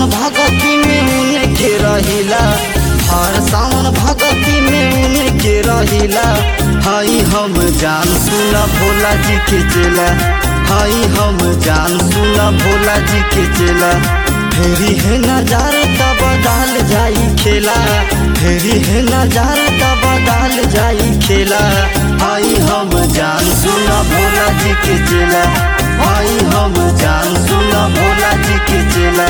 भगती में उनके रहिला हर सावन भगती में उनके रहिला हई हम जान सुना भोला जी के चेला हई हम जान सुना भोला जी के चेला फेरी है नजार तब बदल जाई खेला फेरी है नजार तब बदल जाई खेला हई हम जान सुना भोला जी के चेला हई हम जान सुना भोला जी के चेला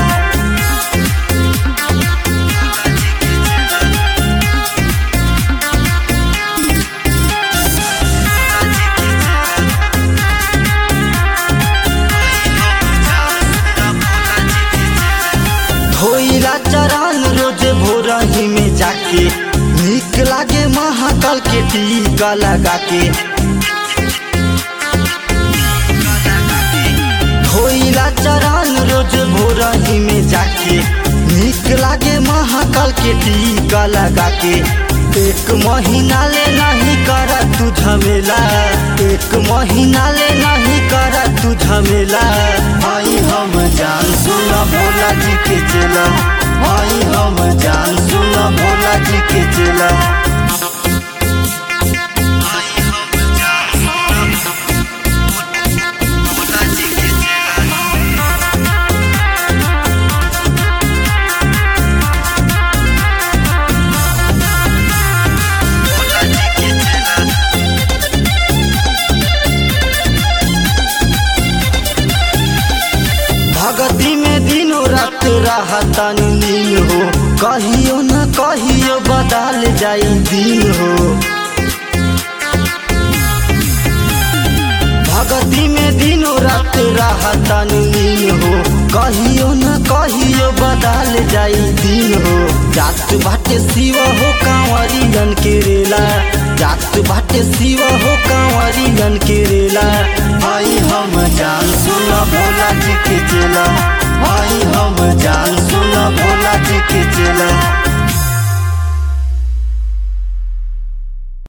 धोइला चरण रोज भोरही में जाके निक लागे महाकाल के टीका लगा के धोइला चरण रोज भोरही में जाके निक लागे महाकाल के टीका लगा के एक महीना ले नहीं कर तू झमेला एक महीना ले नहीं कर तू झमेला आई हम जान सुना भोला जी के चेला आई हम जान सुना भोला जी के चेला भगती में दिनों रात रहता नील हो कहियो न कहियो बदल जाई दिन हो भगती में दिनों रात रहता नील हो कहियो न कहियो बदल जाई दिन हो जात बाटे शिव हो कांवरियन के रेला जात बाटे शिव हो कांवरियन के रेला आई हम जान सुना भोला जी के चेला